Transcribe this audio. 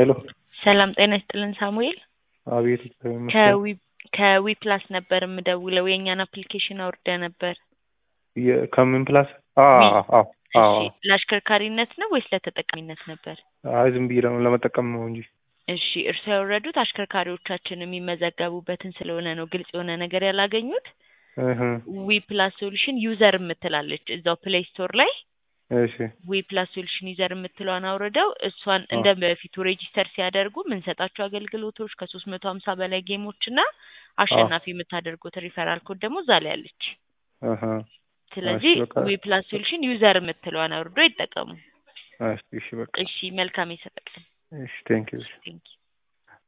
ሄሎ ሰላም ጤና ይስጥልን ሳሙኤል። አቤት እግዚአብሔር ይመስገን። ከዊ ከዊ ፕላስ ነበር የምደውለው የእኛን አፕሊኬሽን አውርደ ነበር። የ- ከምን ፕላስ? አ ዊ። አ አ እሺ ለአሽከርካሪነት ነው ወይስ ለተጠቃሚነት ነበር? አይ ዝም ብዬ ለመ- ለመጠቀም ነው እንጂ። እሺ እርስዎ ያወረዱት አሽከርካሪዎቻችን የሚመዘገቡበትን ስለሆነ ነው ግልጽ የሆነ ነገር ያላገኙት። እህ ዊ ፕላስ ሶሉሽን ዩዘር የምትላለች እዛው ፕሌይ ስቶር ላይ እሺ ዊ ፕላስ ሶሉሽን ዩዘር የምትለዋን አውርደው እሷን አ። እንደ በፊቱ ሬጂስተር ሲያደርጉ የምንሰጣቸው አገልግሎቶች ከሶስት መቶ ሀምሳ በላይ ጌሞች እና አሸናፊ የምታደርጉት ሪፈራል ኮድ ደግሞ እዛ ላይ አለች። እህ ስለዚህ እሺ በቃ ዊ ፕላስ ሶሉሽን ዩዘር የምትለዋን አውርዶ ይጠቀሙ። እሺ እሺ በቃ እሺ መልካም የሰጠቀን እሺ ቴንክ ዩ ቴንኪው